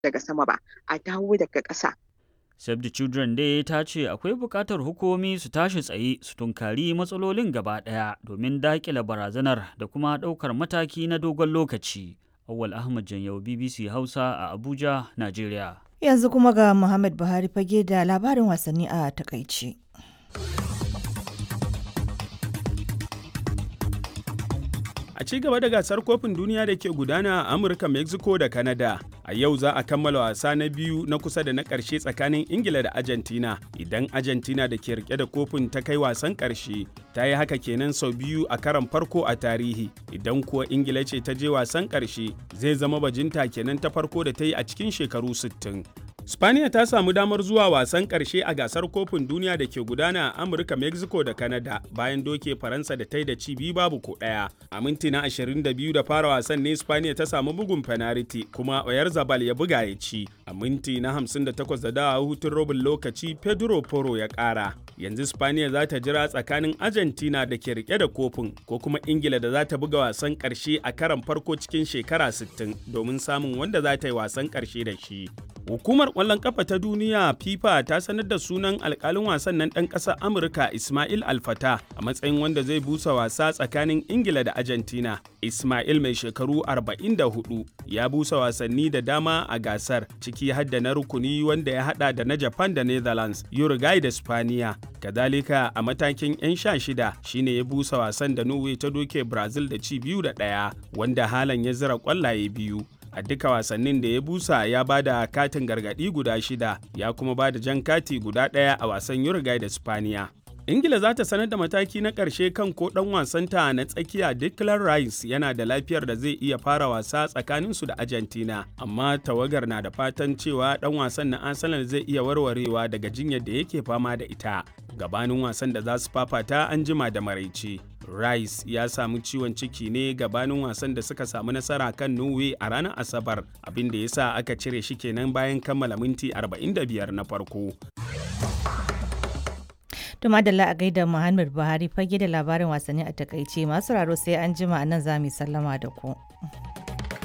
daga sama ba a dawo daga ƙasa Save the Children dai ta ce akwai buƙatar hukumomi su tashi tsaye su tunkari matsalolin gaba ɗaya domin daƙile barazanar da kuma ɗaukar mataki na dogon lokaci. Awal Ahmad Janyau BBC Hausa a Abuja, Najeriya. Yanzu kuma ga Muhammad Buhari fage da labarin wasanni a takaice. A ci gaba da gasar kofin duniya da ke gudana a Amurka, Mexico da Canada. A yau za a kammala wasa na biyu na kusa da na ƙarshe tsakanin Ingila da Argentina. Idan Argentina da ke rike da kofin ta kai wasan ƙarshe, ta yi haka kenan sau biyu a karan farko a tarihi. Idan kuwa Ingila ce ta je wasan ƙarshe, zai zama bajinta kenan ta farko da ta yi a cikin shekaru 60. Spaniya ta samu damar zuwa wasan ƙarshe a gasar kofin duniya da ke gudana a Amurka, Mexico da Canada bayan doke Faransa da ta yi da ci biyu babu ko ɗaya. A minti na 22 da fara wasan ne Spaniya ta samu bugun penalty kuma Oyar Zabal ya buga ya ci. A minti na 58 da dawa hutun robin lokaci Pedro Porro ya ƙara. Yanzu Spaniya za ta jira tsakanin Argentina da ke rike da kofin ko kuma Ingila da za ta buga wasan ƙarshe a karan farko cikin shekara 60 domin samun wanda za ta yi wasan ƙarshe da shi. Hukumar ƙwallon ƙafa ta duniya FIFA ta sanar da sunan alƙalin wasan nan ɗan ƙasar Amurka Ismail Alfata a matsayin wanda zai busa wasa tsakanin Ingila da Argentina. Ismail mai shekaru 44 ya busa wasanni da dama a gasar ciki har da na rukuni wanda ya hada da na Japan da Netherlands, Uruguay da Spaniya. Kadalika a matakin 'yan sha shida shine ya busa wasan da Norway ta doke Brazil da ci biyu da ɗaya wanda halan ya zira ƙwallaye biyu. a duka wasannin da ya busa ya ba da katin gargadi guda shida ya kuma ba da jan kati guda ɗaya a wasan Uruguay da Spaniya. ingila za ta sanar da mataki na ƙarshe kan ko ɗan wasanta na tsakiya declan rice yana da lafiyar da zai iya fara wasa tsakaninsu da argentina amma tawagar na da fatan cewa ɗan wasan na arsenal zai iya warwarewa daga jinyar da yake fama da ita gabanin wasan da za su fafata an jima da maraice rice ya samu ciwon ciki ne gabanin wasan da suka samu nasara kan norway a ranar asabar abin da ya sa aka cire shi kenan bayan kammala minti 45 na farko To madalla a gaida Muhammad Buhari fage da labarin wasanni a takaice masu raro sai an jima a nan za mu sallama da ku.